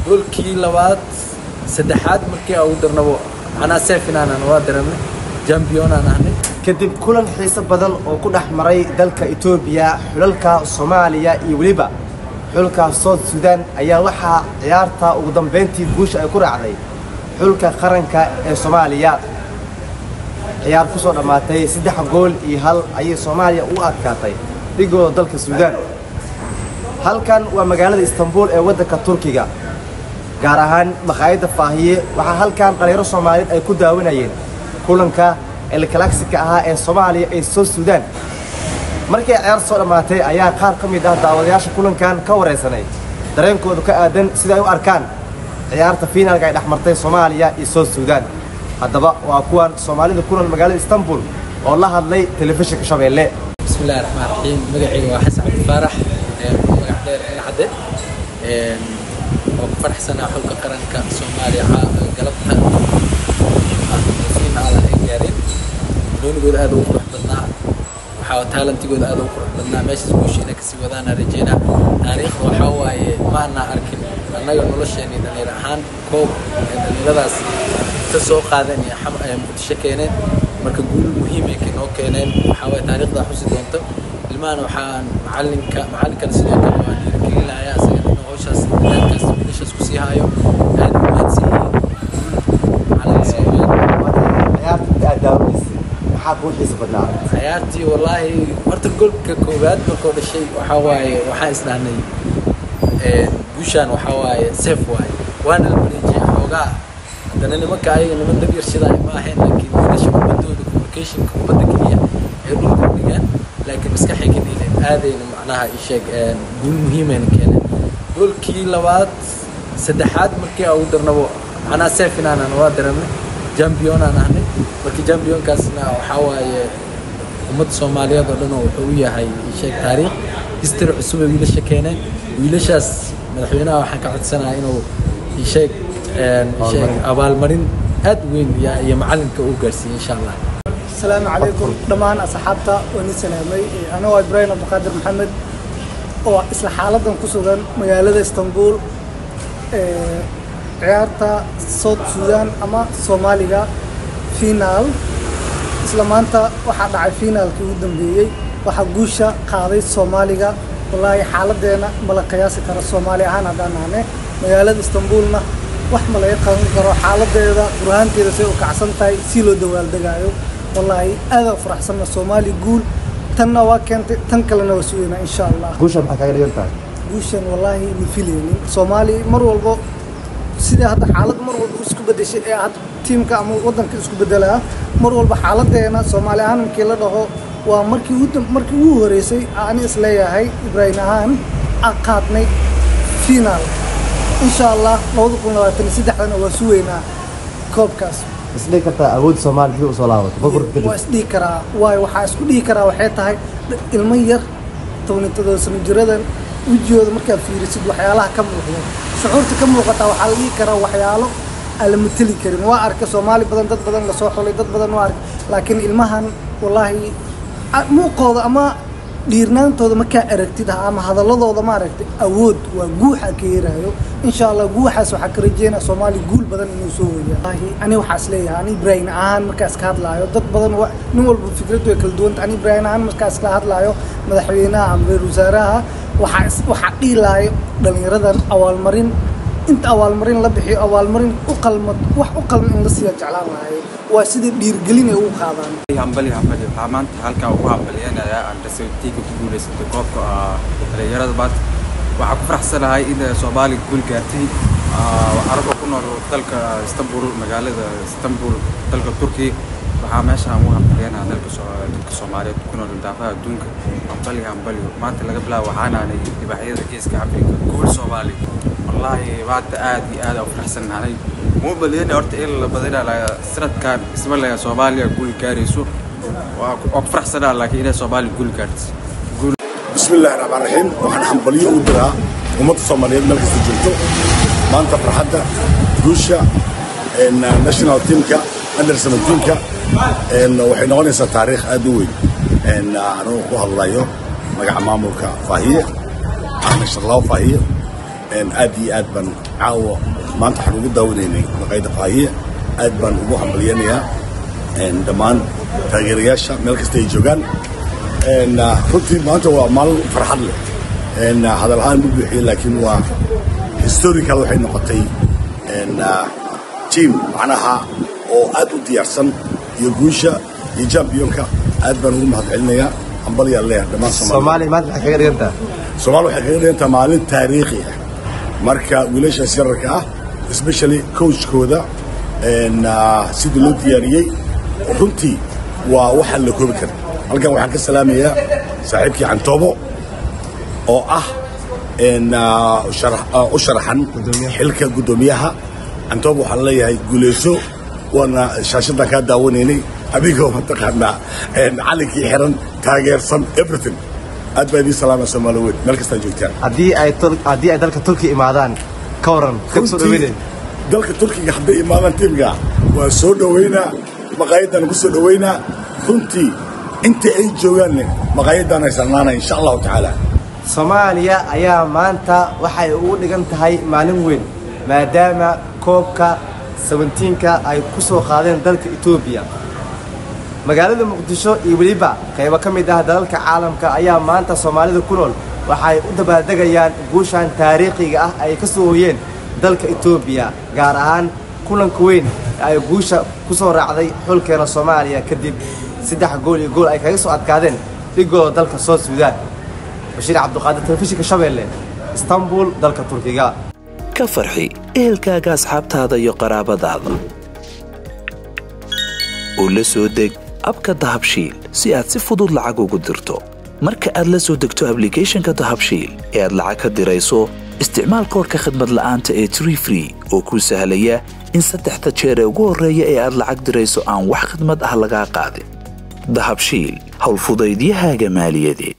goolkii labaad saddexaad markii aan ugu darnabo anaa seefinaanan waa dareemnay jambiyonaan ahnay kadib kulan xiiso badan oo ku dhex maray dalka etoobiya xulalka soomaaliya iyo weliba xulka south sudan ayaa waxaa ciyaarta ugu dambayntii guusha ay ku raacday xulka qaranka ee soomaaliya ciyaar ku soo dhammaatay saddex gool iyo hal ayay soomaaliya u adkaatay dhigooda dalka suudaan halkan waa magaalada istanbul ee waddanka turkiga gaar ahaan makhaayadda faahiye waxaa halkan dhalinyaro soomaaliyeed ay ku daawanayeen kulanka elkalaksika ahaa ee soomaaliya ee south sudan markii ciyaar soo dhammaatay ayaa qaar ka mid ah daawadayaasha kulankan ka waraysanay dareenkoodu ka aadan sida ay u arkaan ciyaarta fiinaalka ay dhex martay soomaaliya iyo south sudan haddaba waa kuwan soomaalida ku nool magaalada istanbul oo la hadlay telefishinka shabeelle بسم الله الرحمن الرحيم مقعي وحسن عبد الفارح مقع دير نعدة وفرح سنة حلقة قرنك سوماليا قلبتها فينا على إنجارين نون قد هذا وقروح بدنا وحاول تالنتي قد هذا وقروح بدنا ماشي سبوشينا كسي ودانا رجينا تاريخ وحاواي ما أنا أركن أنا نولش يعني دنيا حان كوب دنيا داس تسوق هذا يعني متشكينين marka guul muhiim ay noo keeneen waxaa waye taariikhda xusi doonto ilmahan waxaan macalinka macalinkana sidoo kale waa dhiirigelinayaa isaga inuu hawshaas dadaalkaas wiilashaas ku sii haayo aad u mahadsan ciyaartii wallaahi horta goolka koowaad markuu dhashay waxaa waaye waxaan isdhahnay guushaan waxaa waaye seef waaye waana la bareejiyay xoogaa haddana nimanka ayaga niman dab yarshadaay ma ahayn laakiin wiilasha kubaddooda communicationka kubadda keliya ay dhulka u dhigaan laakiin maskaxay ka dhiileen aadayna macnaha isheeg guul muhiimayna keeneen goolkii labaad saddexaad markii aan ugu darnabo anaa seefinaanan waa dareemnay jambiyonaan ahnay marka jambiyonkaasna waxaa waaye ummadda soomaaliyeed oo dhan oo wuxuu u yahay isheeg taariikh history cusub ay wiilasha keeneen wiilashaas madaxweynaha waxaan ka codsanayaa inuu isheeg sheeg abaalmarin aad u weyn iyo macalinka uu gaarsiiyey insha allah السلام عليكم دمان أصحابتا ونسلامي أنا إبراهيم عبد القادر محمد oo isla xaaladan ku sugan magaalada Istanbul ee ciyaarta South Sudan ama Soomaaliga final isla maanta waxaa dhacay finaalkii ugu dambeeyey waxaa guusha qaaday Soomaaliga wallaahi xaaladeena mala qiyaasi karo Soomaali ahaan haddaan nahne magaalada Istanbulna wax ma laga qaban karo xaaladeeda burhaanteeda say u kacsan tahay si loo dawaaldegaayo wallaahi aad faraxsanna Soomaali guul tanna waa keentay tan kalena waa sugeynaa insha allah guusha maxaa kaaga dhigan tahay guushan wallaahi ma filaynin Soomaali mar walbo sida hadda xaalad mar walba isku bedeshay ee hadda tiimka ama wadanka isku bedelaa mar walba xaaladeena Soomaali ahaan markii la dhaho waa markii ugu markii ugu horeysay aan is leeyahay Ibrahim ahaan aan qaadnay final insha allah 2023 waa sugeynaa koobkaas isdhihi kartaa awoodda soomaaliya dib u soo laabato burburka kadib waa isdhihi karaa waayo waxaa isku dhihi karaa waxay tahay ilmo yar tobanitadooda sano jiradan wejigooda markaad fiirisid waxyaalaha ka muuqda shucuurta ka muuqataa waxaa la dhihi karaa waxyaalo aan la mateli karin waa arka soomaali badan dad badan lasoo xulay dad badan waa arka laakiin ilmahan wallaahi muuqooda ama dhiirnaantooda markaa aragtid ama hadaladooda maaragtay awood waa guuxa ka yeerayo insha allah guuxaas waxaa ka rajeynaa soomaali guul badan inuu soo weeyaa ani waxaas leeyahay ani ibraahim ahaan markaas ka hadlaayo dad badan nin walba fikrad way kala duwanta ani ibraahim ahaan markaas ka hadlaayo madaxweynaha ama ra-iisul wasaaraha waxaa waxaa dhiilaayo dhalinyaradan abaalmarin inta abaalmarin la bixiyo abaalmarin u qalmad wax u qalma in la siiya jeclaan lahayo waa sida dhiirgelin ay ugu qaadaan hambali hambali waxaa maanta halkaa ugu hambaliyanayaa aan rasotiga ku guulaysatay koobka dhalinyarada maanta waxaa ku faraxsanahay in soomaaliya guul gaartay caraboo ku nool dalka istanbul magaalada istanbul dalka turkiya waxaa meeshaan ugu hambaliyanaha dalka dadka soomaaliyeed ku nool daafaha adduunka hambali hambali maanta laga bilaabo waxaanaanay dhibaacyada geeska afrika guul soomaaliya wallaahi maanta aad iyo aad u faraxsanahay muu baliyana horta in la badina sanadkan isma leh soomaaliya guul gaarayso waa ku faraxsanaa laakiin inay soomaaliya guul gaartay بسم الله الرحمن الرحيم waxaan xambaliyo u diraa ummadda Soomaaliyeed meel kasta joogto maanta farxadda guusha in national teamka under 17ka in waxay noqonaysaa taariikh aad u weyn in aanu ku hadlayo magaca maamulka Faahiye Ahmed Sharlaw Faahiye aad iyo aad baan caawa maanta waxaan ugu daawanaynay maqaayadda faahiye aad baan ugu hambalyanayaa dhammaan taageerayaasha meel kasta ay joogaan runtii maanta waa maalin farxad leh hadal ahaan u buuxiyey laakiin waa historical waxay noqotay team macnaha oo aad u diyaarsan iyo guusha iyo championka aad baan ugu mahadcelinayaa hambalyaa leeyahay dhammaan soomaaliya maanta maxay kaga dhigan tahay soomaaliya waxay kaga dhigan tahay maalin taariikhi ah marka wiilashaas yararka ah especially coachkooda sidii loo diyaariyey runtii waa waxaan la koobi karin halkan waxaan ka salaamayaa saaxiibkii cantoobo oo ah u sharaxan xilka guddoomiyaha cantoobo waxaan leeyahay guuleyso waana shaashadan kaa daawanaynay adigoo mataqaanaa calinkii xiran taageersan everything aad baa idiin salaamaya soomaali weyn meel kastaa joogtaan haddii ay haddii ay dalka turkiya imaadaan ka waran ka soo dhaweynay dalka turkiga hadday imaadaan tiimka waa soo dhoweynaa maqaayadan ku soo dhoweynaa runtii inta ay joogaanne maqaayadan ay sarnaanaya insha allahu tacaala soomaaliya ayaa maanta waxay ugu dhigan tahay maalin weyn maadaama koobka sabentiinka ay ku soo qaadeen dalka etoobiya magaalada muqdisho iyo weliba qaybo ka mid ah dalalka caalamka ayaa maanta soomaalida ku nool waxay u dabaaldegayaan guushan taariikhiga ah ay ka soo hoyeen dalka etoobiya gaar ahaan kulanka weyn ee ay guusha ku soo raacday xulkeena soomaaliya kadib saddex gool iyo gool ay kaga soo adkaadeen dhigooda dalka soo suudaan bashiir cabduqaadir telefishinka shabeelle istanbul dalka turkiga ka farxi ehelkaaga asxaabtaada iyo qaraabadaada oo la soo deg abka dahabshiil si aad si fudud lacag ugu dirto marka aad la soo degto ablicathonka dahabshiil ee aad lacag ka dirayso isticmaal koorka khadmad la'aanta ee tree free oo kuu sahlaya in saddexda jeer ee ugu horreeya ee aad lacag dirayso aan wax khadmad ah lagaa qaadin dahabshiil howlfudaydiyahaaga maaliyadeed